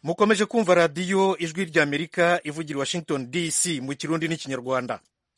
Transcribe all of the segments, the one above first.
mukomeje kumva radiyo ijwi ry'amerika ivugira i washington dc mu kirundi n'ikinyarwanda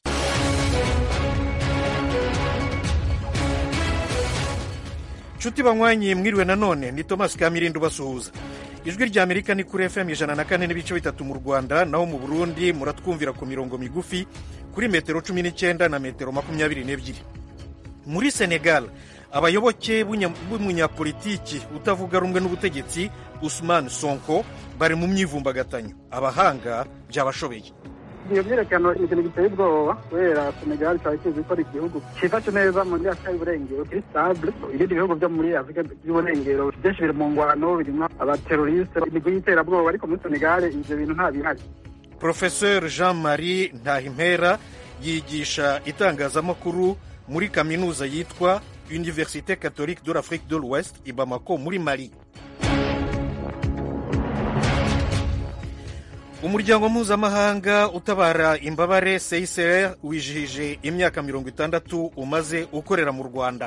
nshuti banywanyi mwiriwe nanone ni thomas kamirindi ubasuhuza ijwi ry'amerika ni kuri fm ijana na kane n'ibice bitatu mu rwanda naho mu burundi muratwumvira ku mirongo migufi kuri metero cumi n'icyenda na metero makumyabiri n'ebyiri muri senegal abayoboke b'umunyapolitiki utavuga rumwe n'ubutegetsi usman sonko bari mu myivumbagatanyo abahanga byabashobeye iyo myiyerekano ni ikintu giteye ubwoba kubera senegal cyaba kizi ko ari igihugu cyifashe neza muri afurika y'uburengero kiri stable ibindi bihugu byo muri afurika y'uburengero byinshi biri mu ngwano birimo abaterorisite imigwi y'iterabwoba ariko muri senegal ibyo bintu nta bihari professeur jean marie ntahimpera yigisha itangazamakuru muri kaminuza yitwa université catholique de l'afrique de l'ouest i bamako muri mali umuryango mpuzamahanga utabara imbabare seyisere wijihije imyaka mirongo itandatu umaze ukorera mu rwanda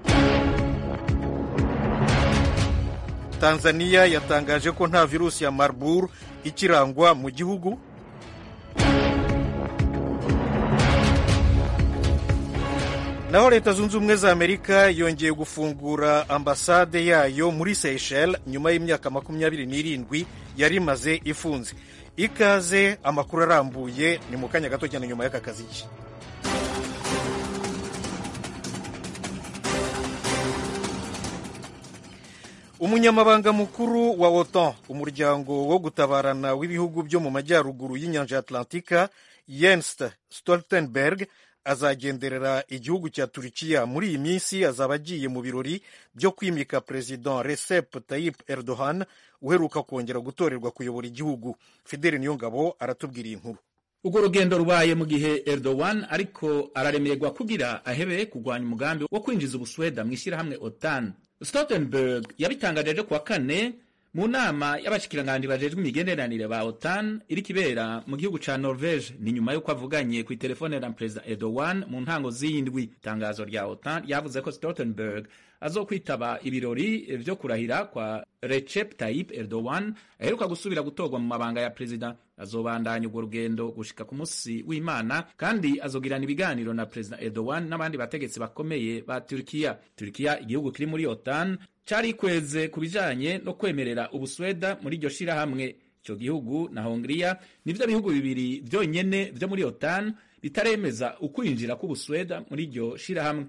tanzania yatangaje ko nta virusi ya marburg ikirangwa mu gihugu naho leta zunze ubumwe za amerika yongeye gufungura ambasade yayo muri seychelles nyuma y'imyaka makumyabiri n'irindwi yari imaze ifunze ikaze amakuru arambuye ni mu kanya gato cyane nyuma y'aka kazi ke umunyamabanga mukuru wa otan umuryango wo gutabarana w'ibihugu byo mu majyaruguru y'inyanja ya atlantika jens stoltenberg azagenderera igihugu cya turikiya muri iyi minsi azaba agiye mu birori byo kwimika perezida recep tayyip erdogan uheruka kongera gutorerwa kuyobora igihugu fideli niyongabo aratubwira iyi nkuru urwo rugendo rubaye mu gihe erdogan ariko araremererwa kugira ahebe kurwanya umugambi wo kwinjiza ubusweda mu ishyirahamwe otan stoltenberg yabitangaje ejo kuwa kane mu nama y'abashikiranganji bajejwe imigenderanire ba otan iri kibera mu gihugu ca norvege ni nyuma y'uko avuganye ku itelefone na perezida erdogan mu ntango z'iyindwi itangazo rya otan ryavuze ko stoltenberg azokwitaba ibirori vyo kurahira kwa recep tayyip erdogan aheruka gusubira gutorwa mu mabanga ya perezida azobandanya urwo rugendo gushika ku musi w'imana kandi azogirana ibiganiro na perezida erdogan n'abandi bategetsi bakomeye ba turikiya turikiya igihugu kiri muri otan carikweze ku bijanye no kwemerera ubusweda muri iryo shirahamwe ico gihugu na hongiriya nivyo bihugu bibiri vyonyene vyo muri otan bitaremeza ukwinjira k'ubusweda muri iryo shirahamwe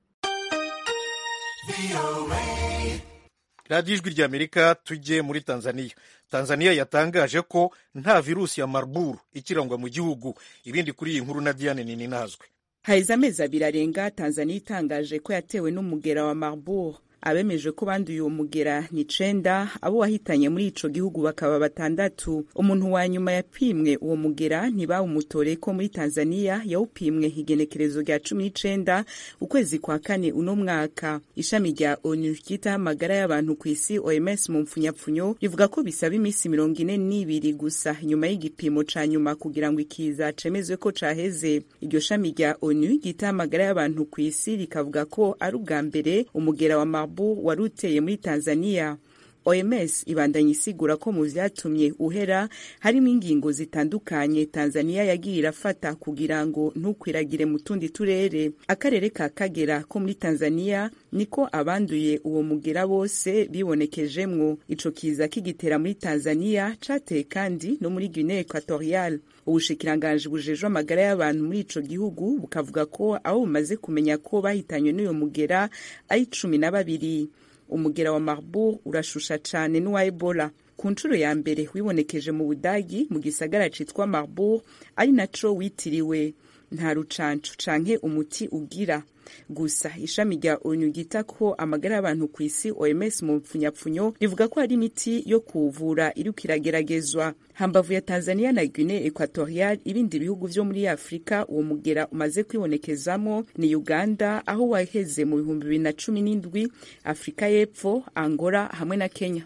radiyo ijwi ry'amerika tujye muri tanzania tanzania yatangaje ko nta virusi ya marburg ikirangwa mu gihugu ibindi kuri iyi nkuru na diane ninazwe haheze amezi abiri arenga tanzania itangaje ko yatewe n'umugera wa marburg abemeje ko banduye uwo mugera ni cenda abo wahitanye muri ico gihugu bakaba batandatu umuntu wa nyuma yapimwe uwo mugera ntibawumutore ko muri tanzania yawupimwe igenekerezo rya cumi n'icenda ukwezi kwa kane uno mwaka ishami rya onu ryitaho amagara y'abantu ku isi oms mu mpfunyapfunyo rivuga ko bisaba iminsi mirongo ine n'ibiri gusa nyuma y'igipimo ca nyuma kugira ngo ikiza cemezwe ko caheze iryo shami rya onu ryitaho amagara y'abantu ku isi rikavuga ko ari ubwa mbere umugera wa marburg wari uteye muri tanzania oms ibandanya isigura ko mu vyatumye uhera harimo ingingo zitandukanye tanzania yagiye irafata kugira ngo ntukwiragire mu tundi turere akarere ka kagera ko muri tanzania niko abanduye uwo mugera bose bibonekejemwo ico kiza kigitera muri tanzania cateye kandi no muri guinee equatorial ubushikiranganji bujejwe amagara y'abantu muri ico gihugu bukavuga ko abo bumaze kumenya ko bahitanywe n'uyo mugera ari cumi na babiri umugera wa marburg urashusha cane n'uwa ebola ku nshuro ya mbere wibonekeje mu budagi mu gisagara citwa marburg ari naco witiriwe nta rucancu canke umuti ugira gusa ishami rya onu ryita ko amagara y'abantu ku isi oms mu mpfunyapfunyo rivuga ko hari imiti yo kuwuvura iriko irageragezwa hambavu ya tanzania na guinee equatorial ibindi bihugu vyo muri afurika uwo mugera umaze kwibonekezamo ni uganda aho waheze mu bihumbi bibiri na cumi n'indwi afurika y'epfo angola hamwe na kenya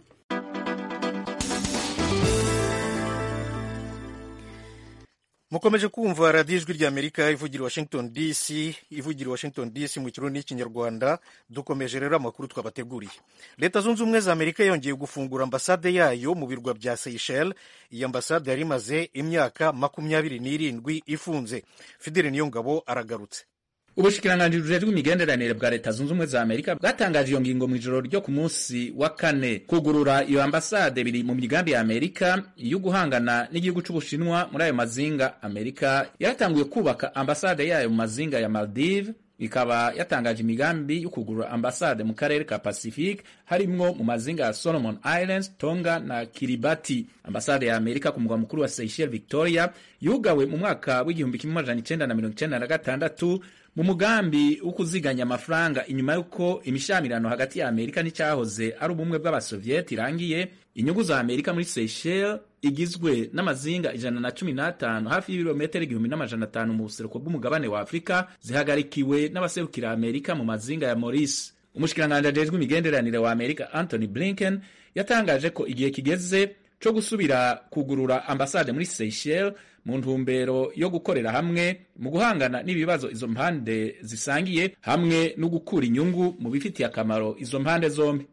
mukomeje kumva radiyo ijwi ry'amerika ivugira washington dc ivugira washington dc mu kirundi n'ikinyarwanda dukomeje rero amakuru twabateguriye leta zunze ubumwe za amerika yongeye gufungura ambasade yayo mu birwa bya seychelles iyi ambasade yari imaze imyaka makumyabiri n'irindwi ifunze fideli niyongabo aragarutse ubushikiranganji bujejwe imigenderanire bwa leta zunze ubumwe za amerika bwatangaje iyo ngingo mu ijoro ryo ku munsi wa kane kugurura iyo ambasade biri mu migambi ya amerika yo guhangana n'igihugu c'ubushinwa muri ayo mazinga amerika yaratanguye kubaka ambasade yayo mu mazinga ya maldive ikaba yatangaje imigambi yo kugurura ambasade mu karere ka pacifique harimwo mu mazinga ya solomon islands tonga na kiribati ambasade ya amerika ku mugwa mukuru wa seychelles victoria yugawe mu mwaka w'igihumbi kimwe amajana icenda na mirongo icenda na gatandatu mu mugambi wo kuziganya amafaranga inyuma y'uko imishamirano hagati ya amerika n'icyahoze ari ubumwe bw'abasovieti irangiye inyungu za amerika muri seychelles igizwe n'amazinga ijana na cumi n'atanu hafi y'ibirometero igihumbi n'amajana atanu mu buseruko bw'umugabane wa afurika zihagarikiwe n'abaserukira amerika mu mazinga ya maurice umushikiranganji ajejwe imigenderanire wa amerika anthony blinken yatangaje ko igihe kigeze co gusubira kugurura ambasade muri seychelles mu ntumbero yo gukorera hamwe mu guhangana n'ibibazo izo mpande zisangiye hamwe no gukura inyungu mu bifitiye akamaro izo mpande zombi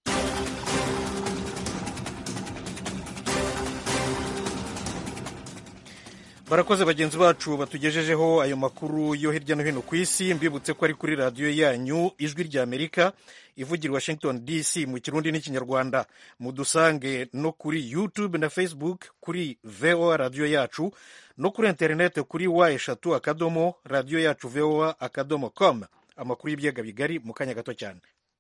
barakoze bagenzi bacu batugejejeho ayo makuru yo hirya no hino ku isi mbibutse ko ari kuri radiyo yanyu ijwi rya amerika ivugira washington dc mu kirundi n'ikinyarwanda mudusange no kuri youtube na facebook kuri voa radiyo yacu no kuri interineti kuri wa eshatu akadomo radiyo yacu voa akadomo com amakuru y'ibiyaga bigari mu kanya gato cyane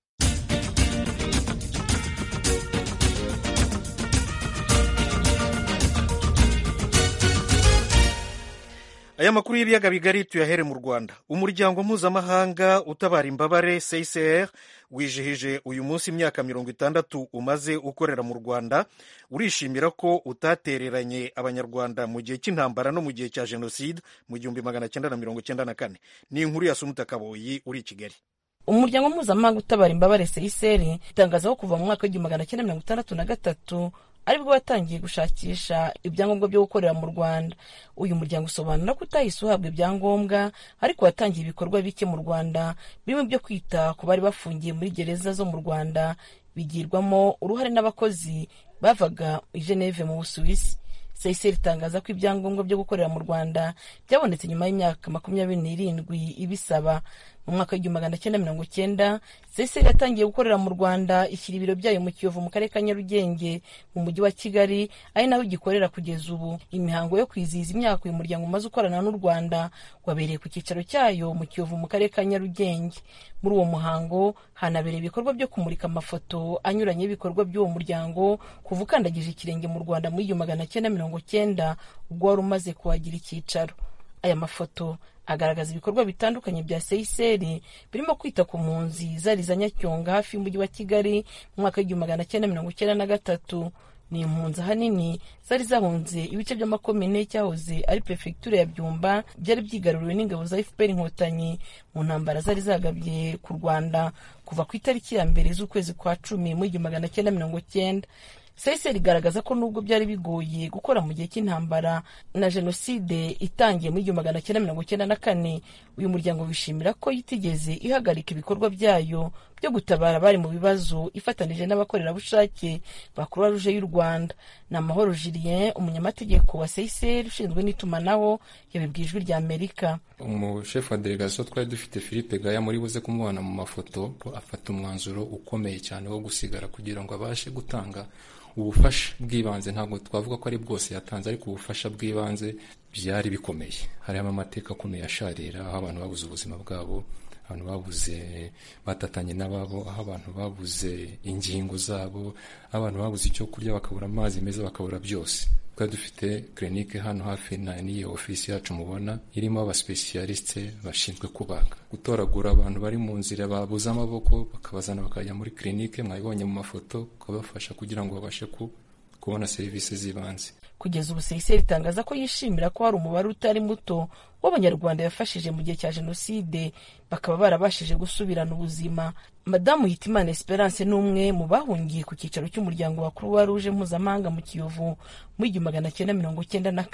aya makuru y'ibiyaga bigari tuyahere mu rwanda umuryango mpuzamahanga utabara imbabare csr wijihije uyu munsi imyaka mirongo itandatu umaze ukorera mu rwanda urishimira ko utatereranye abanyarwanda mu gihe cy'intambara no mu gihe cya jenoside mu gihumbi magana cyenda na mirongo cyenda na kane ni inkuru ya sumuta kaboyi uri i kigali umuryango mpuzamahanga utabara imbabare csr itangaza ko kuva mu mwaka w'igihumbi magana cyenda mirongo itandatu na gatatu aribwo watangiye gushakisha ibyangombwa byo gukorera mu rwanda uyu muryango usobanura ko utahise uhabwa ibyangombwa ariko watangiye ibikorwa bike mu rwanda birimo ibyo kwita ku bari bafungiye muri gereza zo mu rwanda bigirwamo uruhare n'abakozi bavaga i geneve mu busuwisi seyiseri itangaza ko ibyangombwa byo gukorera mu rwanda byabonetse nyuma y'imyaka makumyabiri n'irindwi ibisaba mu mwaka w'igihumbi magana cyenda mirongo cyenda seyiseri yatangiye gukorera mu rwanda ishyira ibiro byayo mu kiyovu mu karere ka nyarugenge mu mujyi wa kigali ari naho igikorera kugeza ubu imihango yo kwizihiza imyaka uyu muryango umaze ukorana n'u rwanda wabereye ku cyicaro cyayo mu kiyovu mu karere ka nyarugenge muri uwo muhango hanabereye ibikorwa byo kumurika amafoto anyuranye y'ibikorwa by'uwo muryango kuva ukandagije ikirenge mu rwanda muri igihumbi magana cyenda mirongo cyenda ubwo wari umaze kuhagira icyicaro aya mafoto agaragaza ibikorwa bitandukanye bya seyiseri birimo kwita ku mpunzi zari za nyacyonga hafi y'umujyi wa kigali mu mwaka w'igihumbi magana cyenda mirongo icyenda na gatatu ni impunzi ahanini zari zahunze ibice by'amakomine cyahoze ari perefegitura ya byumba byari byigaruriwe n'ingabo za fpr inkotanyi mu ntambara zari zagabye ku rwanda kuva ku itariki ya mbere z'ukwezi kwa cumi mu igihumbi magana cyenda mirongo cyenda seyiseri igaragaza ko nubwo byari bigoye gukora mu gihe cy'intambara na jenoside itangiye mu igihumbi magana cyenda mirongo cyenda na kane uyu muryango wishimira ko yitigeze ihagarika ibikorwa byayo byo gutabara abari mu bibazo ifatanije n'abakorerabushake ba croix rouge y'u rwanda ni amahoro julien umunyamategeko wa seyiseri ushinzwe n'itumanaho yabibwiye ijwi rya amerika umushefu wa delegasiyo twari dufite philippe gaya muri buze kumubona mu mafoto afata umwanzuro ukomeye cyane wo gusigara kugira ngo abashe gutanga ubufasha bw'ibanze ntabwo twavuga ko ari bwose yatanze ariko ubufasha bw'ibanze byari bikomeye harimo amateka akomeye asharira aho abantu babuze ubuzima bwabo abantu babuze batatanye n'ababo aho abantu babuze ingingo zabo aho abantu babuze icyo kurya bakabura amazi meza bakabura byose twari dufite kirinike hano hafi na n'iyo ofisi yacu mubona irimo abasipesiyalisite bashinzwe kubaga gutoragura abantu bari mu nzira babuze amaboko bakabazana bakajya muri kirinike mwabibonye mu mafoto ukabafasha kugira ngo babashe kubona serivisi z'ibanze kugeza ubu seyiseri itangaza ko yishimira ko hari umubare utari muto w'abanyarwanda yafashije mu gihe cya jenoside bakaba barabashije gusubirana ubuzima madamu hitimana esperance ni umwe mu bahungiye ku cyicaro cy'umuryango wa croix rouge mpuzamahanga mu kiyovu mu igihumbi magana cyenda mirongo cyenda na kane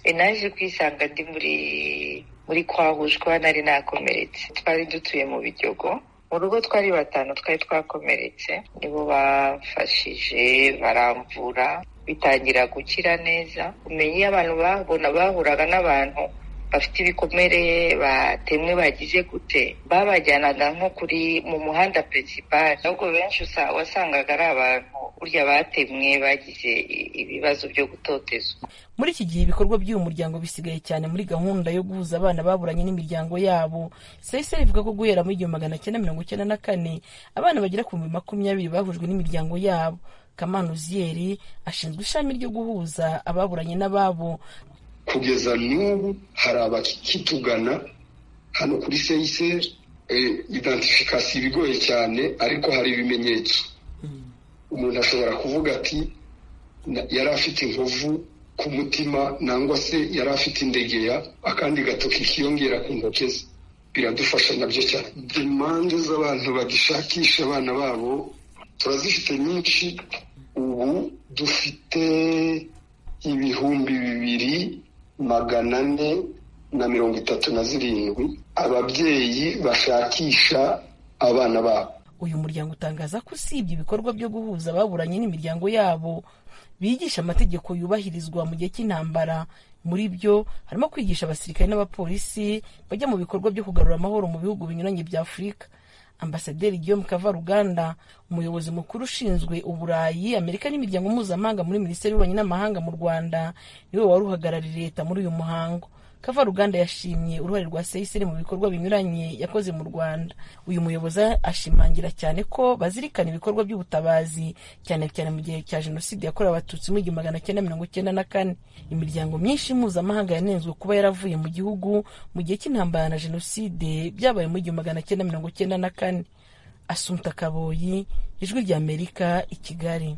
naje kwisanga ndi muri muri kwahushwa nari nakomeretse twari dutuye mu biryogo mu rugo twari batanu twari twakomeretse nibo bafashije baramvura bitangira gukira neza umenya iyo abantu babona bahuraga n'abantu bafite ibikomere batemwe bagize gute babajyanaga nko kuri mu muhanda principal ahubwo benshi wasangaga ari abantu burya batemwe bagize ibibazo byo gutotezwa muri iki gihe ibikorwa by'uyu muryango bisigaye cyane muri gahunda yo guhuza abana baburanye n'imiryango yabo seyiseri ivuga ko guhera muri igihumbi magana cyenda mirongo icyenda na kane abana bagera ku bihumbi makumyabiri bahujwe n'imiryango yabo kamana uziyeri ashinzwe ishami ryo guhuza ababuranye n'ababo kugeza n'ubu hari abakitugana hano kuri seyiseri identifikasiyo ibigoye cyane ariko hari ibimenyetso umuntu ashobora kuvuga ati yari afite inkovu ku mutima nangwa se yari afite indegeya akandi gatoki kiyongera ku ntoki ze biradufasha nabyo cyane demande z'abantu bagishakisha abana babo turazifite nyinshi ubu dufite ibihumbi bibiri magana ane na mirongo itatu na zirindwi ababyeyi bashakisha abana babo uyu muryango utangaza ko usibye ibikorwa byo guhuza ababuranye n'imiryango yabo bigisha amategeko yubahirizwa mu gihe cy'intambara muri byo harimo kwigisha abasirikare n'abapolisi bajya mu bikorwa byo kugarura amahoro mu bihugu binyuranye bya afurika ambasaderi guillaume kavaruganda umuyobozi mukuru ushinzwe uburayi amerika n'imiryango mpuzamahanga muri minisiteri y'ububanyi n'amahanga mu rwanda niwe wari uhagarariye leta muri uyu muhango kavaruganda yashimye uruhare rwa seyiseri mu bikorwa binyuranye yakoze mu rwanda uyu muyobozi ashimangira cyane ko bazirikana ibikorwa by'ubutabazi cyane cyane mu gihe cya jenoside yakorewe abatutsi mu igihumbi magana cyenda mirongo cyenda na kane imiryango myinshi mpuzamahanga yanenzwe kuba yaravuye mu gihugu mu gihe cy'intambara na jenoside byabaye mu igihumbi magana cyenda mirongo cyenda na kane asumta kaboyi ijwi rya amerika i kigali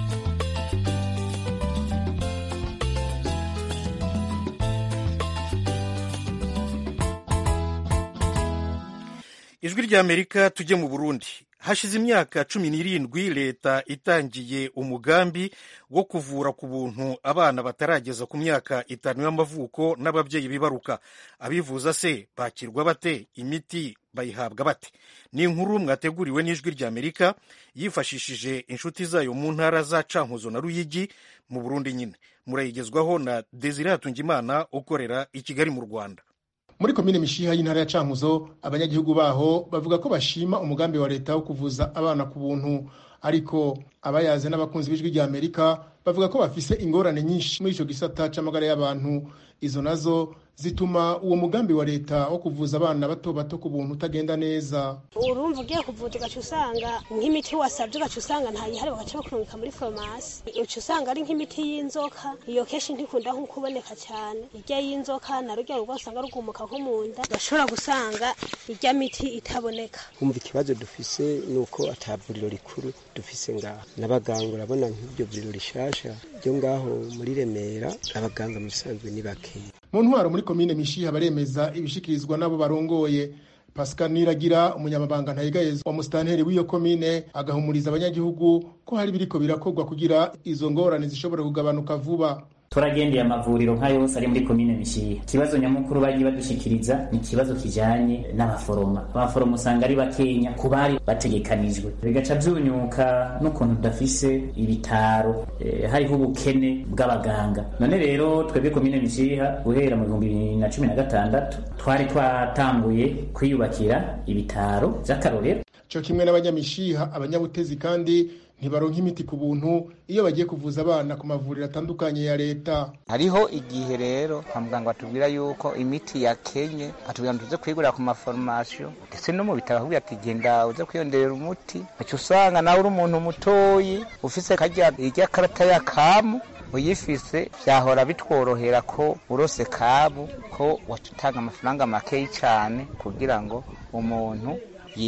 ijwi rya amerika tujye mu burundi hashize imyaka cumi n'irindwi leta itangiye umugambi wo kuvura ku buntu abana batarageza ku myaka itanu y'amavuko n'ababyeyi bibaruka abivuza se bakirwa bate imiti bayihabwa bate ni inkuru mwateguriwe n'ijwi rya amerika yifashishije inshuti zayo mu ntara za cankuzo na ruyigi mu burundi nyine murayigezwaho na desire hatungimana ukorera i kigali mu rwanda muri komine mishiha y'intara ya cankuzo abanyagihugu baho bavuga ko bashima umugambi wa leta wo kuvuza abana ku buntu ariko abayaze n'abakunzi b'ijwi rya amerika bavuga ko bafise ingorane nyinshi muri ico gisata c'amagara y'abantu izo nazo zituma uwo mugambi wa leta wo kuvuza abana bato bato ku buntu utagenda neza urumva ugiye kuvuza ugaca usanga nk'imiti wasabye ugaca usanga ntayihari bagaca bakurungika muri farumasi uca usanga ari nk'imiti y'inzoka iyo kenshi ntikunda nko kuboneka cyane irya y'inzoka na rujya rugo usanga rugumuka nko mu nda ugashobora gusanga irya miti itaboneka kumva ikibazo dufise ni uko ata vuriro rikuru dufise ngaho n'abaganga urabona nk'iryo vuriro rishasha ryo ngaho muri remera abaganga mu bisanzwe ni bakeya mu ntwaro muri komine mishiha baremeza ibishikirizwa n'abo barongoye pascal niragira umunyamabanga ntayigayeza wa musitanteri w'iyo komine agahumuriza abanyagihugu ko hari biriko birakorwa kugira izo ngorane zishobora kugabanuka vuba turagendeye amavuriro nka yose ari muri komine mishiha ikibazo nyamukuru bagiye badushikiriza ni ikibazo kijanye n'abaforoma abaforoma usanga ari bakenya ku bari bategekanijwe bigaca vyunyuka n'ukuntu tudafise ibitaro e, hariho ubukene bw'abaganga none rero twebwe komine mishiha guhera mu bihumbi bibiri na cumi na gatandatu twari twatanguye kwiyubakira ibitaro vy'akarorero co kimwe n'abanyamishiha abanyabutezi kandi ntibaronka imiti ku buntu iyo bagiye kuvuza abana ku mavuriro atandukanye ya leta hariho igihe rero kwa muganga batubwira yuko imiti yakenye atubwira ngo tuze kuyigurira ku maforomasiyo ndetse no mu bitaro bakubwira ati genda uze kwiyongerera umuti uca usanga nawe uri umuntu mutoyi ufise karya irya karata ya kamu uyifise vyahora bitworohera ko urose kabu ko waca utanga amafaranga makeyi cane kugira ngo umuntu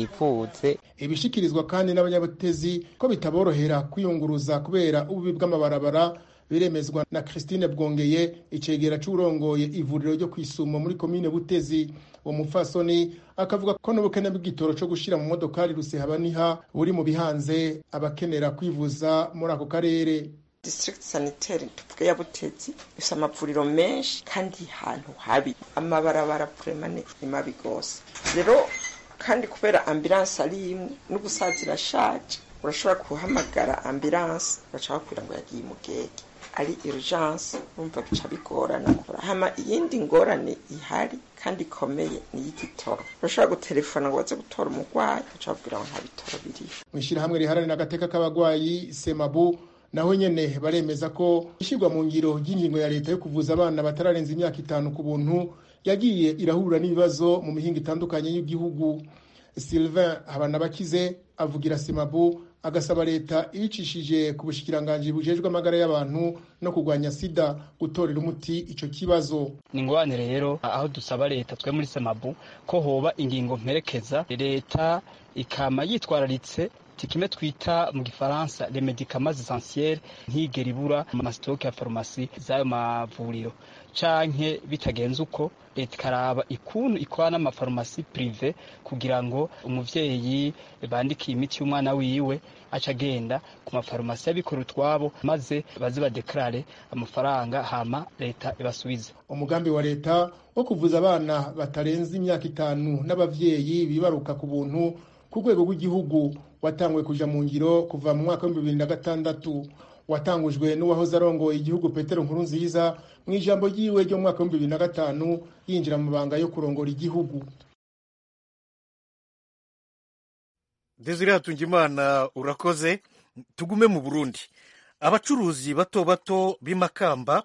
yivuze ibishikirizwa kandi n'abanyabutezi ko bitaborohera kwiyunguruza kubera ububi bw'amabarabara biremezwa na Christine Bwongeye icegera c'urongoye ivuriro ryo kwisumo muri komine Butezi uwo mupfasoni akavuga ko n'ubukene bw'igitoro co gushira mu modokari rusehabaniha buri mu bihanze abakenera kwivuza muri ako karere district sanitaire tuvuge ya butetsi ifise amavuriro menshi kandi hantu habi amabarabara puremane ni mabi gose rero kandi kubera ambulanse ari imwe n'ubusaza irashaje urashobora guhamagara ambulanse baca bakubwira ngo yagiye mugege ari urgence urumva bica bigorana hama iyindi ngorane ihari kandi ikomeye ni iy'igitoro urashobora gutelefona ngo baze gutora umurwayi baca bakubwira ngo nta bitoro biriho mu ishyirahamwe riharanira agateka k'abagwayi semabu naho nyene baremeza ko ishyirwa mu ngiro ry'ingingo ya leta yo kuvuza abana batararenza imyaka itanu ku buntu yagiye irahura n'ibibazo mu mihinga itandukanye y'igihugu sylvain habanabakize avugira semabu agasaba leta ibicishije ku bushikiranganji bujejwe amagara y'abantu no kurwanya sida gutorera umuti ico kibazo ni ingorane rero aho dusaba leta twe muri semabu ko hoba ingingo mperekeza leta ikama yitwararitse kimwe twita mu gifaransa les médicaments essentiels ntigera ibura mu masitoke ya farumasi z'ayo mavuriro canke bitagenze uko leta ikaraba ikuntu ikora n'amafarumasi prive kugira ngo umuvyeyi bandikiye imiti y'umwana wiwe aca agenda ku mafarumasi y'abikora utwabo maze baze badekarare amafaranga hama leta ibasubize umugambi wa leta wo kuvuza abana batarenze imyaka itanu n'abavyeyi bibaruka ku buntu ku rwego rw'igihugu watanguye kuja mu ngiro kuva mu mwaka w'ibihumbi bibiri na gatandatu watangujwe n'uwahoze arongoye igihugu petero nkurunziza mu ijambo ryiwe ryo mu mwaka w'ibihumbi bibiri na gatanu yinjira mu mabanga yo kurongora igihugu desire hatungimana urakoze tugume mu burundi abacuruzi bato bato b'imakamba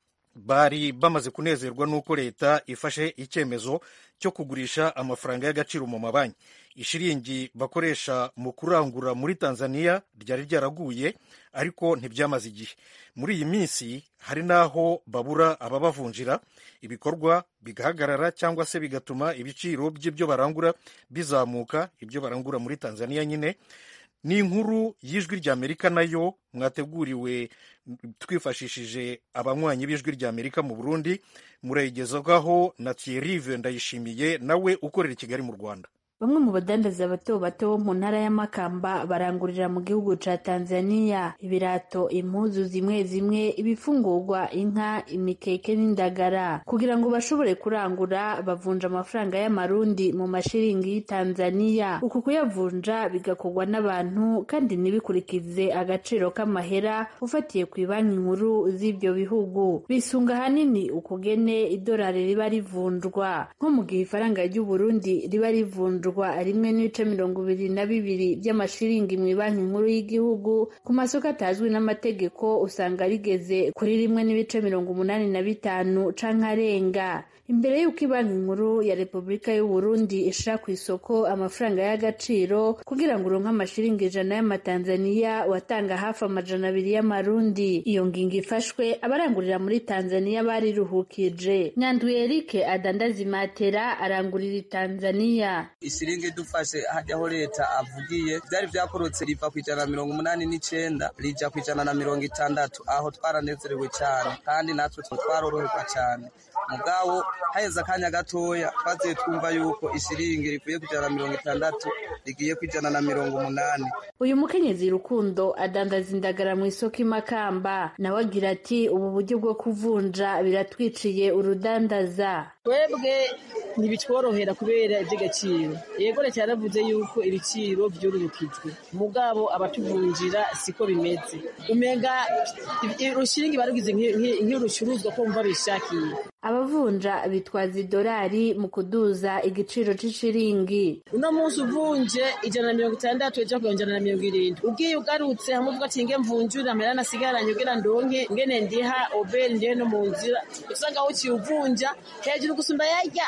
bari bamaze kunezerwa n'uko leta ifashe icyemezo cyo kugurisha amafaranga y'agaciro mu mabanki ishiringi bakoresha mu kurangura muri tanzania ryari ryaraguye ariko ntibyamaze igihe muri iyi minsi hari n'aho babura ababavunjira ibikorwa bigahagarara cyangwa se bigatuma ibiciro by'ibyo barangura bizamuka ibyo barangura muri tanzania nyine ni inkuru y'ijwi ry'amerika nayo mwateguriwe twifashishije abanywanyi b'ijwi ry'amerika mu burundi murayigezwaho na thierry ndayishimiye nawe ukorera i kigali mu rwanda bamwe mu badandaza bato bato bo mu ntara y'amakamba barangurira mu gihugu ca tanzania ibirato impuzu zimwe zimwe ibifungurwa inka imikeke n'indagara kugira ngo bashobore kurangura bavunja amafaranga y'amarundi mu mashiringi y'itanzania uku kuyavunja bigakorwa n'abantu kandi ntibikurikize agaciro k'amahera ufatiye ku ibanki nkuru z'ibyo bihugu bisunga ahanini ukugene idolari riba rivunjwa nko mu gihe ifaranga ry'uburundi riba rivunjwa rimwe n'ibice mirongo ibiri na bibiri by'amashiringi mu banki nkuru y'igihugu ku masoko atazwi n'amategeko usanga rigeze kuri rimwe n'ibice mirongo umunani na bitanu canke arenga imbere y'uko ibanki nkuru ya repubulika y'u Burundi ishira ku isoko amafaranga y'agaciro kugira ngo uronke amashiringi ijana y'amatanzaniya watanga hafi amajana abiri y'amarundi iyo ngingo ifashwe abarangurira muri tanzaniya bariruhukije nyanduye erike adandaza imatera arangurira i tanzaniya ishiringi dufashe hajyaho leta avugiye byari byakorotse riva ku ijana na mirongo umunani n'icenda rija ku ijana na mirongo itandatu aho twaranezerewe cyane kandi natwe twaroroherwa cyane mugabo haheze akanya gatoya twaziye twumva yuko ishiringi rivuye ku ijana na mirongo itandatu rigiye ku ijana na mirongo umunani uyu mukenyezi rukundo adandaza indagara mu isoko imakamba nawe agira ati ubu buryo bwo kuvunja biratwiciye urudandaza twebwe ntibitworohera kubera iby'agaciro yego leta yaravuze yuko ibiciro byororokijwe mugabo abatuvunjira siko bimeze umenga urushiringi barugize nk'urucuruzwa ko bumva bishakiye abavunja bitwaza idolari mu kuduza igiciro c'ishiringi uno munsi uvunje ijana na mirongo itandatu ejo kugira ijana na mirongo irindwi ugiye ugarutse hamwe uvuga ati nge mvunjure amahera nasigaranye kugira ndonke ngene ndiha oberi ndihe no mu nzira usanga aho uciye uvunja hejuru gusumba yarya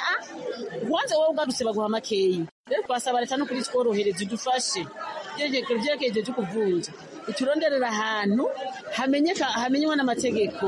wanze wowe ugarutse baguha makeyi rero twasaba leta no kuri tworohereza idufashe vyerekeje vyo kuvunja ituronderera ahantu hamenyeka hamenywa n'amategeko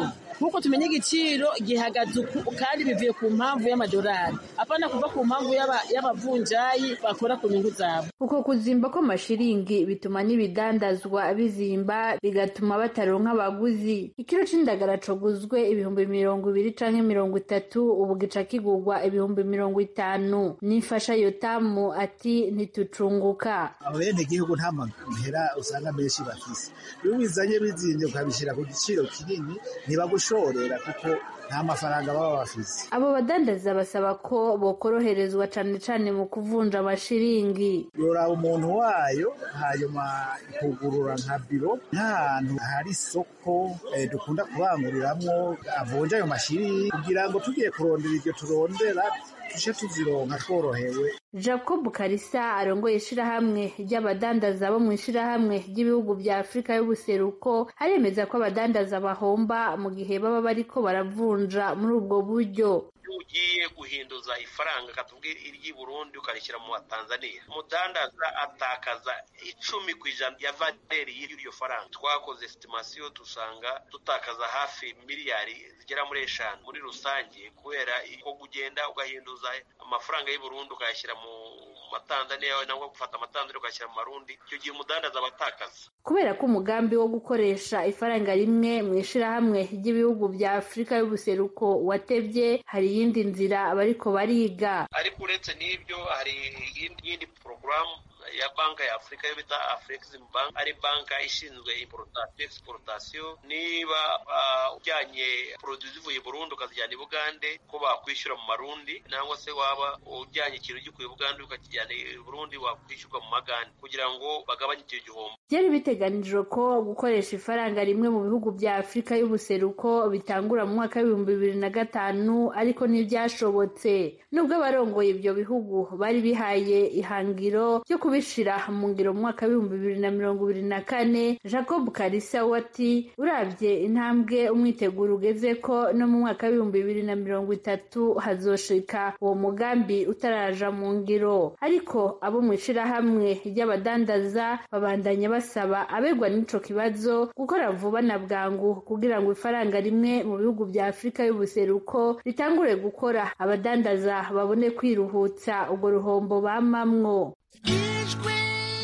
nk'uko tumenya igiciro gihagaze uku kandi bivuye ku mpamvu y'amadolari apana kuva ku mpamvu y'aba- y'abavunjayi bakora ku nyungu zabo uko kuzimba kw'amashiringi bituma n'ibidandazwa bizimba bigatuma bataronka abaguzi ikiro c'indagara coguzwe ibihumbi mirongo ibiri canke mirongo itatu ubu gica kigurwa ibihumbi mirongo itanu n'imfasha yotamu ati ntitucunguka abene gihugu nta mahera usanga menshi bafise iyo ubizanye bizimye ukabishyira ku giciro kinini ntibagushorera kuko nta mafaranga baba bafise abo badandaza basaba ko bokoroherezwa cane cane mu kuvunja amashiringi yoraba umuntu wayo hanyuma kugurura nka biro nk'ahantu hari isoko eh, dukunda kubanguriramwo avunja ayo mashiri kugira ngo tugiye kurondera iryo turondera tuje tuzironka tworohewe jacob karisa arongoye ishirahamwe ry'abadandaza bo mu ishirahamwe ry'ibihugu vya afurika y'ubuseruko aremeza ko abadandaza bahomba mu gihe baba bariko baravunja muri ubwo buryo iyo ugiye guhinduza ifaranga katubwira iry'i burundi ukarishyira mu wa tanzania umudandaza atakaza icumi ku ijana ya valeri y'iryo faranga twakoze estimasiyo dusanga dutakaza hafi miliyari zigera muri eshanu muri rusange kubera ko kugenda ugahinduza amafaranga y'u burundi ukayashyira mu matanzaniya nangwa gufata amatanzaniya ukayashyira mu marundi icyo gihe umudandaza aba atakaza kubera ko umugambi wo gukoresha ifaranga rimwe mu ishirahamwe ry'ibihugu vya afurika y'ubuseruko watevye hari iyindi nzira bariko bariga ariko uretse n'ibyo hari iyindi yindi porogaramu ya banki ya afurika yo bita afurexim bank ari banki ishinzwe importation exportation niba uh, ujyanye produit zivuye i burundi ukazijyana i bugande ko bakwishyura mu marundi nangwa se waba ujyanye ikintu gikuye i bugande ukakijyana i burundi wakwishyurwa mu magande kugira ngo bagabanye icyo gihombo byari biteganijwe ko gukoresha ifaranga rimwe mu bihugu vya afurika y'ubuseruko bitangura mu mwaka w'ibihumbi bibiri na gatanu ariko ntibyashobotse nubwo abarongoye ibyo bihugu bari bihaye ihangiro ryo kubishira mu ngiro mu mwaka w'ibihumbi bibiri na mirongo ibiri na kane jacob karisa we ati urabye intambwe umwiteguro ugeze ko no mu mwaka w'ibihumbi bibiri na mirongo itatu hazoshika uwo mugambi utaraja mu ngiro ariko abo mu ishirahamwe ry'abadandaza babandanya basaba abegwa n'ico kibazo gukora vuba na bwangu kugira ngo ifaranga rimwe mu bihugu vya afurika y'ubuseruko ritangure gukora abadandaza babone kwiruhutsa urwo ruhombo bamamwo ijwi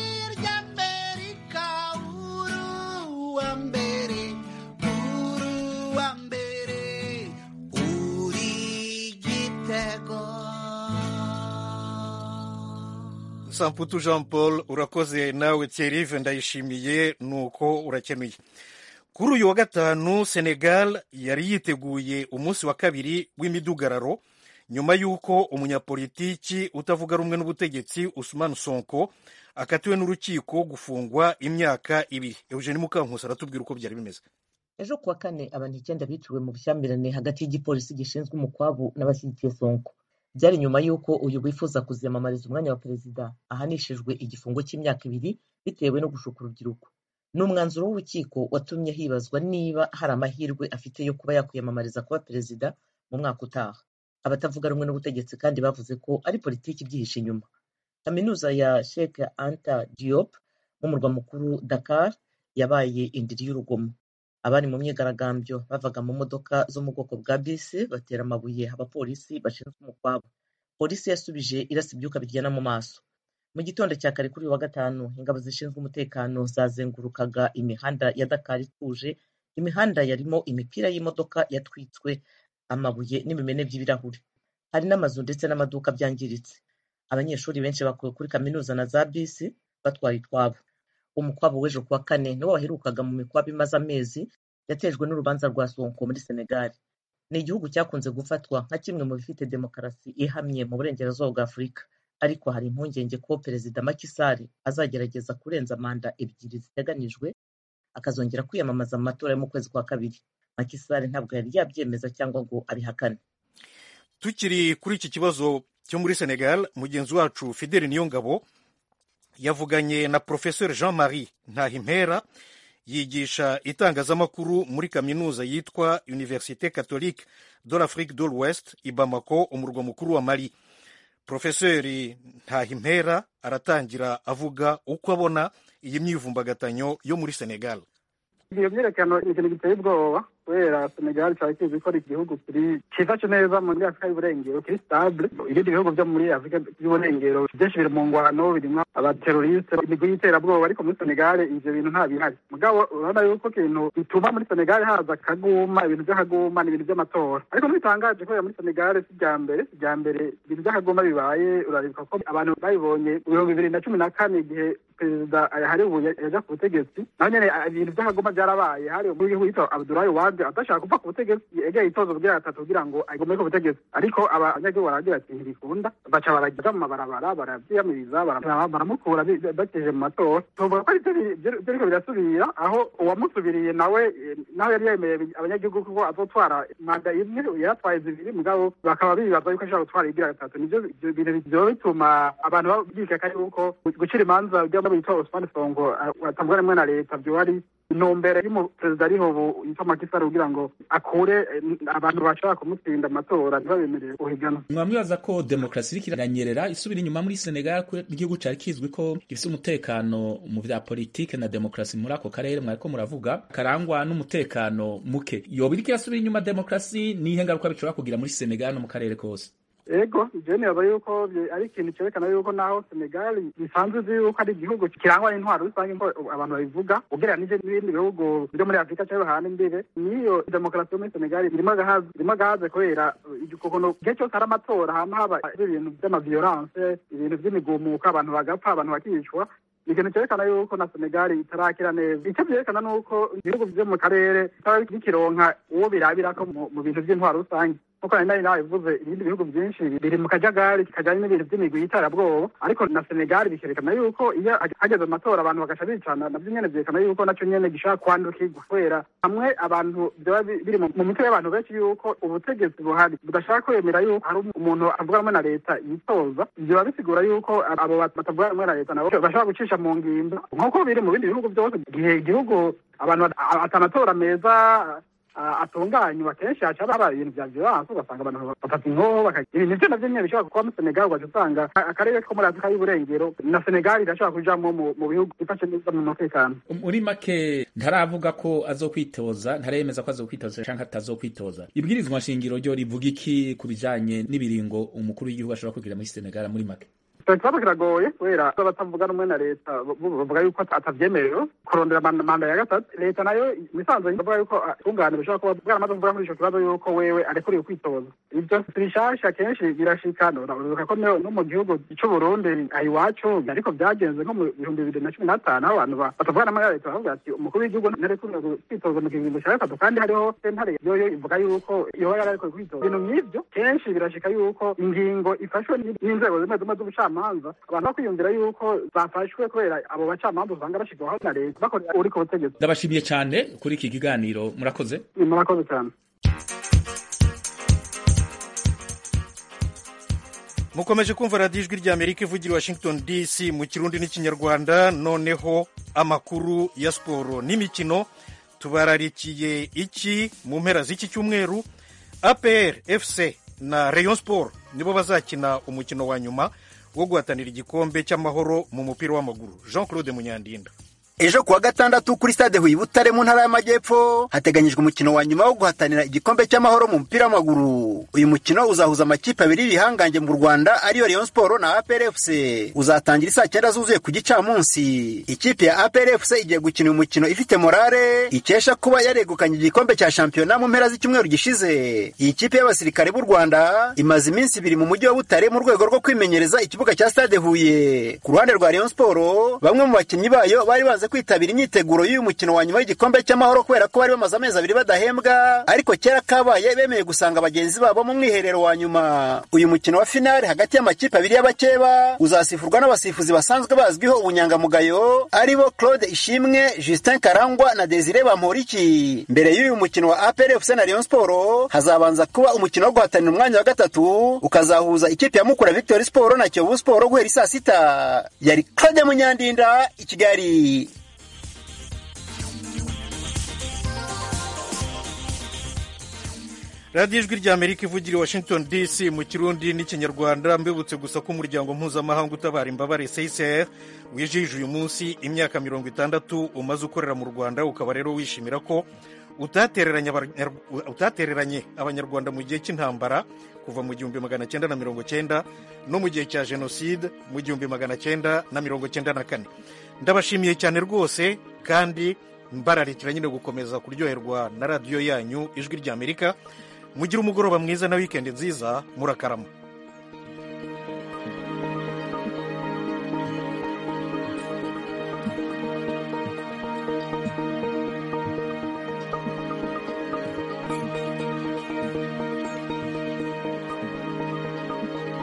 ry'amerika uruwa mbere uruwa mbere uri gitego samputu jean paul urakoze nawe thierry ndayishimiye nuko urakenuye kuri uyu wa gatanu senegal yari yiteguye umunsi wa kabiri w'imidugararo nyuma y'uko umunyapolitiki utavuga rumwe n'ubutegetsi usman sonko akatiwe n'urukiko gufungwa imyaka ibiri eugene mukankusi aratubwira uko byari bimeze ejo kuwa kane abantu icyenda biciwe mu bushyamirane hagati y'igipolisi gishinzwe umukwabu n'abashyigikiye sonko byari nyuma y'uko uyu wifuza kuziyamamariza umwanya wa perezida ahanishijwe igifungo cy'imyaka ibiri bitewe no gushuka urubyiruko ni umwanzuro w'urukiko watumye hibazwa niba hari amahirwe afite yo kuba yakwiyamamariza kuba perezida mu mwaka utaha abatavuga rumwe n'ubutegetsi kandi bavuze ko ari politiki ibyihishe inyuma kaminuza ya Sheikh Anta Diop mu murwa mukuru Dakar yabaye indiri y'urugomo abari mu myigaragambyo bavaga mu modoka zo mu bwoko bwa bisi batera amabuye abapolisi bashinzwe umukwabo polisi yasubije irasa ibyuka biryana mu maso mu gitondo cya kare kuri uyu wa gatanu ingabo zishinzwe umutekano zazengurukaga imihanda ya Dakar ituje imihanda yarimo imipira y'imodoka yatwitswe amabuye n'ibimene by'ibirahuri hari n'amazu ndetse n'amaduka byangiritse abanyeshuri benshi bakuwe kuri kaminuza na za bisi batwaye utwabo umukwabo w'ejo kuwa kane niwo waherukaga mu mikwabo imaze amezi yatejwe n'urubanza rwa sonko muri senegal ni igihugu cyakunze gufatwa nka kimwe mu bifite demokarasi ihamye mu burengerazuba bwa afurika ariko hari impungenge ko perezida Macky Sall azagerageza kurenza manda ebyiri ziteganijwe akazongera kwiyamamaza mu matora yo mu kwezi kwa kabiri Macky Sall ntabwo yari yabyemeza cyangwa ngo abihakane tukiri kuri iki kibazo cyo muri senegal mugenzi wacu fideli niyongabo yavuganye na professeur jean marie ntahimpera yigisha itangazamakuru muri kaminuza yitwa université catholique de l'afrique de l'ouest i bamako umurwa mukuru wa mali profeseri ntahimpera aratangira avuga uko abona iyi myivumbagatanyo yo muri senegal iyo myiyerekano ni ikintu giteye ubwoba kubera senegal cyari kizi ko ari igihugu kiri cyifashe neza muri afurika y'uburengero kiri stable ibindi bihugu byo muri afurika y'uburengero byinshi biri mu ngwano birimo abateroriste imigwi y'iterabwoba ariko muri senegal ivyo bintu nta bihari mugabo urabona yuko ikintu bituma muri senegal haza akaguma ibintu by'akaguma ni ibintu by'amatora ariko ntibitangaje kubera muri senegal si irya mbere si irya mbere ibintu by'akaguma bibaye uraribuka ko abantu babibonye mu bihumbi bibiri na cumi na kane igihe perezida hari ubu yaja ku butegetsi naho nyene ibintu by'akaguma byarabaye hari umugwi witwa abdulayi wade adashaka kuva ku butegetsi egeye itozo kugira gatatu kugira ngo agume ku butegetsi ariko abanyagihugu baragira ati ntibikunda baca baraja mu mabarabara baravyiyamiriza baramukura bakeje mu matora tuvuga ko arivyo biriko birasubira aho uwamusubiriye nawe naho yari yemeye abanyagihugu kuko azotwara manda imwe yaratwaye zibiri mugabo bakaba bibaza yuko ashobora gutwara igira gatatu nivyo bintu vyoba bituma abantu bikeka yuko gucira imanza bita Osman Songo atavuga rimwe na leta byo ari intumbere y'umuperezida ariho ubu yitwa Macky Sall kugira ngo akure abantu bashaka kumutsinda amatora ntibabemerere guhigana mwamwibaza ko demokarasi iriko iranyerera isubira inyuma muri Senegal ko igihugu cari kizwi ko gifise umutekano mu vya politike na demokarasi muri ako karere mwariko muravuga karangwa n'umutekano muke yoba iriko irasubira inyuma demokarasi nihe ngaruka bishobora kugira muri Senegal no mu karere kose ego je nibaza yuko ari ikintu cerekana yuko naho senegal bisanzwe uzi yuko ari igihugu kirangwa n'intwaro rusange nko abantu babivuga ugereranije n'ibindi bihugu byo muri afurika cyangwa hahandi imbere niyo demokarasi yo muri senegal irimo agahaze irimo agahaze kubera ukuntu igihe cyose hari amatora hama haba ibintu vy'amaviolence ibintu vy'imigumuko abantu bagapfa abantu bakicwa ni ikintu cyerekana yuko na senegal itarakira neza icyo byerekana ni uko ibihugu byo mu karere bitaba bikironka uwo birabirako mu bintu vy'intwaro rusange nkuko nari nari nabivuze ibindi bihugu byinshi biri mu kajagari kajanye n'ibintu by'imigwi y'iterabwoba ariko na senegal bikerekana yuko iyo hageze amatora abantu bagaca bicana navyo nyene vyerekana yuko naco nyene gishaka kwandukirwa kubera hamwe abantu vyoba biri mu mitwe y'abantu benshi yuko ubutegetsi buhari budashaka kwemera yuko hari umuntu avuga rumwe na leta yitoza vyoba bisigura yuko abo batavuga rumwe na leta nabo bashobora gucisha mu ngimba nk'uko biri mu bindi bihugu byose igihe igihugu abantu atamatora meza atunganywa kenshi haca haba ibintu vya violence ugasanga abantu bafata inkoho ibintu vyo navyo nyene bishobora kuba mu senegal ugaca usanga akarere ko muri afurika y'uburengero na senegal irashobora kujamwo mu bihugu bifashe neza mu mutekano muri make ntaravuga ko azokwitoza ntaremeza ko azokwitoza canke atazokwitoza ibwirizwa nshingiro ryo rivuga iki ku bijanye n'ibiringo umukuru w'igihugu ashobora kugira muri senegal muri make ikibazo kiragoye kubera batavuga rumwe na leta bavuga yuko atavyemerewe kurondera manda ya gatatu leta nayo misanzwe bavuga yuko tungane bishobora kuba bwaramaze kuvuga muri ico kibazo yuko wewe arekuriwe kwitoza ivyo bishasha kenshi birashika urabuka ko no mu gihugu c'uburundi iwacu ariko vyagenze nko mu bihumbi bibiri na cumi n'atanu aho abantu batavuga rumwe na leta bavuga ati umukuru w'igihugu ntarekuriwe kwitoza mu kiringo ca gatatu kandi hariho sentare yoyo ivuga yuko yoba yararekuwe kwitoza ibintu nk'ivyo kenshi birashika yuko ingingo ifashwe n'inzego zimwe zimwe z'ubucamanza abantu bakwiyumvira yuko zafashwe kubera abo bacamanza usanga bashirwaho na leta bakorera uri ku butegetsi ndabashimiye cyane kuri iki kiganiro murakoze murakoze cyane mukomeje kumva radiyo ijwi rya amerika ivugira washington dc mu kirundi n'ikinyarwanda noneho amakuru ya siporo n'imikino tubararikiye iki mu mpera z'iki cyumweru apr fc na rayon sport nibo bazakina umukino wa nyuma wo guhatanira igikombe cy'amahoro mu mupira w'amaguru jean claude munyandinda ejo kuwa gatandatu kuri stade huye butare mu ntara y'amajyepfo hateganyijwe umukino wa nyuma wo guhatanira igikombe cy'amahoro mu mupira w'amaguru uyu mukino uzahuza amakipe abiri y'ibihangange mu rwanda ariyo rayon sport na aprfc uzatangira isaa cyenda zuzuye ku gicamunsi ikipe ya aprfc igiye gukina uyu mukino ifite morale ikesha kuba yaregukanye igikombe cya shampiyona mu mpera z'icyumweru gishize iyi kipe y'abasirikare b'u rwanda imaze iminsi ibiri mu mujyi wa butare mu rwego rwo kwimenyereza ikibuga cya stade huye ku ruhande rwa rayon sport bamwe mu bakinnyi bayo bari baze kwitabira imyiteguro y'uyu mukino wa nyuma y'igikombe cy'amahoro kubera ko bari bamaze amezi abiri badahembwa ariko kera kabaye bemeye gusanga bagenzi babo mu mwiherero wa nyuma uyu mukino wa finale hagati y'amakipe abiri y'abakeba uzasifurwa n'abasifuzi basanzwe bazwiho ubunyangamugayo aribo claude ishimwe justin karangwa na desire bamporiki mbere y'uyu mukino wa apr fc na rayon sport hazabanza kuba umukino wo guhatanira umwanya wa gatatu ukazahuza ikipe ya mukura victory sport na kiyovu sport guhera isaa sita yari claude munyandinda i kigali radiyo ijwi rya amerika ivugira i washington dc mu kirundi n'ikinyarwanda mbibutse gusa ko umuryango mpuzamahanga utabara imbabare csr wijije uyu munsi imyaka mirongo itandatu umaze ukorera mu rwanda ukaba rero wishimira ko utatereranye abanyar- utatereranye abanyarwanda mu gihe cy'intambara kuva mu gihumbi magana cyenda na mirongo cyenda no mu gihe cya jenoside mu gihumbi magana cyenda na mirongo cyenda na kane ndabashimiye cyane rwose kandi mbararikira nyine gukomeza kuryoherwa na radiyo yanyu ijwi ry'amerika mugire umugoroba mwiza na wikendi nziza murakarama